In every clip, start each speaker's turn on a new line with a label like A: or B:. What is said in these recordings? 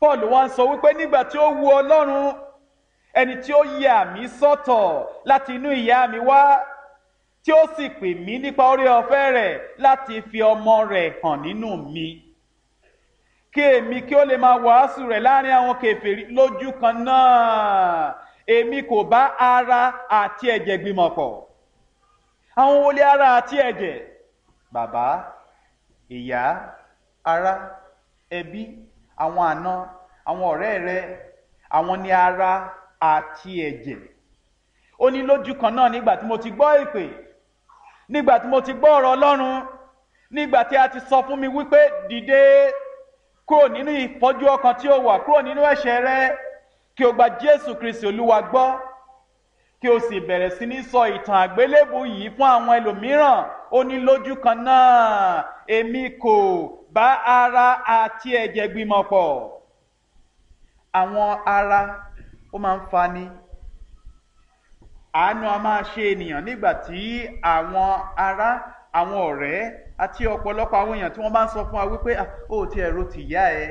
A: paul wá ń sọ wípé nígbà tí ó wu ọlọ́run ẹni tí ó yà mí sọ́tọ̀ láti inú ìyá mi wá tí ó sì pè mí nípa orí ọ̀fẹ́ rẹ̀ láti fi ọmọ rẹ̀ hàn nínú mi kí èmi kí ó lè máa wàásù rẹ̀ láàrin àwọn kèfèrí lójú kan náà èmi kò bá ara àti ẹ̀jẹ̀ gbìmọ̀ pọ̀ àwọn wọlé ara àti ẹ̀jẹ̀ bàbá ìyá ará ẹbí àwọn àna àwọn ọ̀rẹ́ rẹ àwọn ni ara àti ẹ̀jẹ̀ ó ní lójú kan náà nígbà tí mo ti gbọ́ ìpè nígbà tí mo ti gbọ́ ọ̀rọ̀ ọlọ́run nígbà tí a ti sọ fún mi wípé dìde kúrò nínú ìfọ́jú ọkàn tí ó wà kúrò nínú ẹ̀ṣẹ̀ rẹ kí o gba jésù kristi olúwa gbọ́ kí o sì bẹ̀rẹ̀ sí ní sọ ìtàn àgbélébù yìí fún àwọn ẹlòmíràn ó ní lójú kan náà èmi kò bá ara àti ẹ̀jẹ̀ gbìmọ̀ pọ̀ àwọn ara ó máa ń fani àánú a máa ṣe ènìyàn nígbà tí àwọn ará àwọn ọ̀rẹ́ àti ọ̀pọ̀lọpọ̀ àwọn èèyàn tí wọ́n bá ń sọ fún wa wípé ó ti ẹ̀rọ ti yá ẹ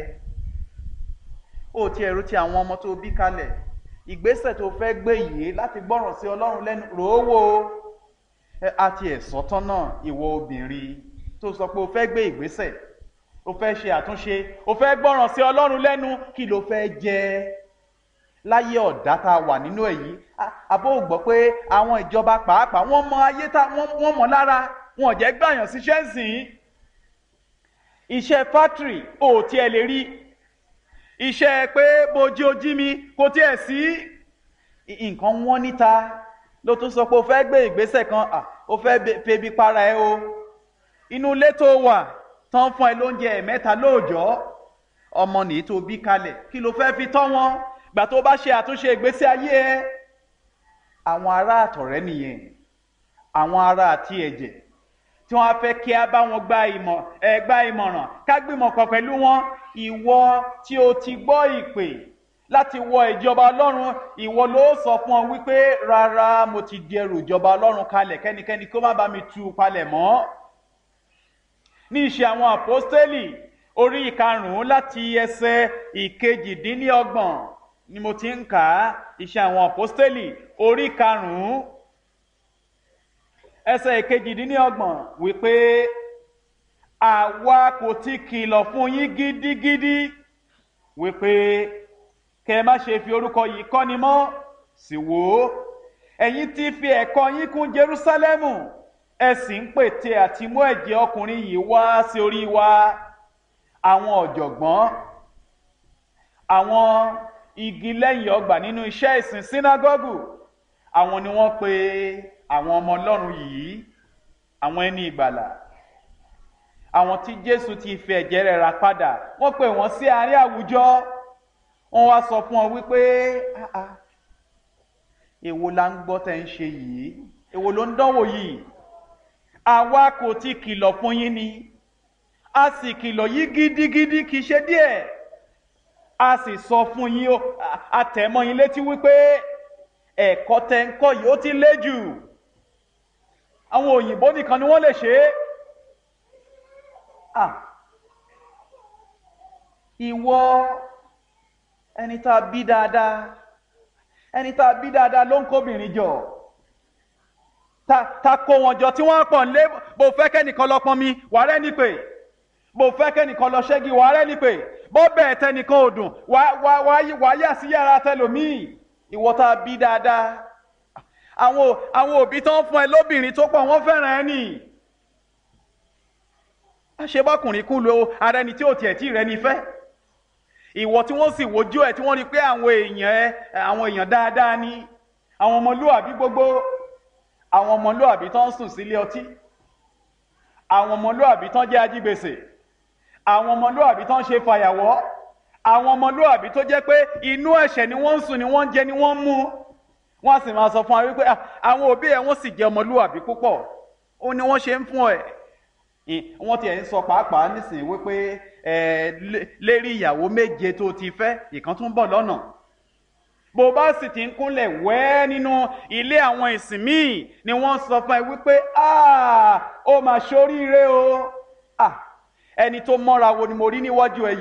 A: ó ti ẹ̀rọ ti àwọn ọmọ tó bí kalẹ̀ ìgbésẹ̀ tó fẹ́ gbé yìí láti gbọ́ràn sí ọlọ́run lẹ́nu rò ó wò ó àti ẹ̀sọ́ tán náà ìwọ obìnrin tó sọ pé o fẹ́ gbé ìgbésẹ̀ o fẹ́ ṣe àtúnṣe o fẹ́ gbọ́ràn sí ọlọ́run lẹ́nu kí ló fẹ́ jẹ́ láyé ọ̀dá tá a wà nínú èyí àbó gbọ́ pé àwọn ìjọba pàápàá wọ́n mọ ayé tá wọ́n mọ̀ lára wọn ò jẹ́ gbàyàn síṣẹ́ ń sìn iṣẹ́ fátìrì ò tiẹ̀ lè rí iṣẹ́ pé bojú ojí mi kò tiẹ̀ sí nǹkan wọ́n níta ló tún sọ pé o fẹ́ gbé ìgbésẹ̀ kan o fẹ́ febi para ẹ o inú ilé tó wà tán fún ẹ lóúnjẹ ẹ̀mẹ́ta lóòjọ́ ọmọ nìyí tó bí kalẹ̀ kí ló fẹ́ fi tọ́ wọn gbà tó bá ṣe àtúnṣe ìgbésí ayé ẹ àwọn ará àtọ̀rẹ́ nìyẹn àwọn ará àti ẹ̀jẹ̀ tí wọ́n á fẹ́ kí a bá wọn gba ìmọ̀ ẹ gba ìmọ̀ràn ká gbìmọ̀ pọ̀ pẹ̀lú wọn ìwọ tí o ti gbọ́ ìpè láti wọ ìjọba ọlọ́run ìwọ ló sọ fún ọ wípé rárá mo ti di ẹrù ìjọba ọlọ́run kalẹ̀ kẹ́nikẹ́ni kó má bá mi tú u palẹ̀ mọ́ ní ìṣe àwọn àpọ́stélì orí ìkarùn-ún láti ẹsẹ̀ ìkejìdínlọ́gbọ̀n ni mo ti ń kà á ìṣe àwọn àpọ́stélì orí karùn-ún ẹsẹ̀ ìkejìdínlọ́gbọ̀n wípé àwa kò ti kìlọ̀ fún yín gidigidi wípé kẹ má ṣe fi orúkọ yìí kọ́ni mọ́ sì wò ó ẹ̀yin ti fi ẹ̀kọ́ yín kún Jerúsálẹ́mù ẹ sì ń pète àti mú ẹ̀jẹ̀ ọkùnrin yìí wá sí orí wa àwọn ọ̀jọ̀gbọ́n àwọn igi lẹ́yìn ọgbà nínú iṣẹ́ ìsìn sínágọ́gù àwọn ni wọ́n pe àwọn ọmọ ọlọ́run yìí àwọn ẹni ìgbàlà àwọn tí jésù ti fi ẹ̀jẹ̀ rẹ̀ rà padà wọ́n pè wọ́n sí àárín àwùjọ wọ́n wá sọ fún ọ wípé èwo la ń gbọ́ tẹ́ ń ṣe yìí èwo ló ń dánwò yìí àwa kò ti kìlọ̀ fún yín ni a sì kìlọ̀ yìí gidigidi kì í ṣe díẹ̀ a sì sọ fún yín o àtẹ̀mọ́ yín létí wípé ẹ̀kọ́ tẹ́ ń kọ́ yìí ó ti lé jù àwọn òyìnbó nìkan ni wọ́n lè ṣe é ah ìwọ ẹni tá a bí dáadáa ẹni tá a bí dáadáa ló ń kóbìnrin jọ ta ta kó wọn jọ tí wọ́n pọ̀ lé bó fẹ́ kẹ́nìkan lọ pọn mi wàá rẹ́ ní pé bó fẹ́ kẹ́nìkan lọ ṣẹ́gi wàá rẹ́ ní pé bó bẹ́ẹ̀ tẹnìkan ò dùn wàá yà sí yàrá tẹlòmíì ìwọ tá a bí dáadáa àwọn àwọn òbí tó ń fún ẹ lóbìnrin tó pọ̀ wọ́n fẹ́ràn ẹ nì àṣebọ́kùnrin kú lo ara ẹni tí ò tiẹ̀ tí rẹ ní fẹ́ ìwọ tí wọ́n sì wojú ẹ tí wọ́n rí pé àwọn èèyàn ẹ àwọn èèyàn dáadáa ni àwọn ọmọlúwàbí gbogbo àwọn ọmọlúwàbí tó ń sùn sílé ọtí àwọn ọmọlúwàbí tó ń jẹ́ ajígbèsè àwọn ọmọlúwàbí tó ń ṣe fàyàwọ́ àwọn ọmọlúwàbí tó jẹ́ pé inú ẹ̀ṣẹ̀ ni wọ́n ń sùn ni wọ́n ń jẹ ni wọ́n ń mú wọ́n sì máa sọ fún wa wípé àwọn òbí ẹ̀ wọ́n sì jẹ́ ọmọlúwàbí púpọ̀ ó ní wọ́n ṣe ń fún ẹ̀ wọ́n tiẹ̀ ń sọ pàápàá nísìnyí wípé lérí ìyàwó méje tó ti fẹ́ ìkan tún bọ̀ lọ́nà bó bá sì ti ń kúnlẹ̀ wẹ́ nínú ilé àwọn ìsìn míì ni wọ́n sọ fún ẹ wípé ó mà ṣoríire o ẹni tó mọ́ra wo ni mo rí níwájú ẹ yìí.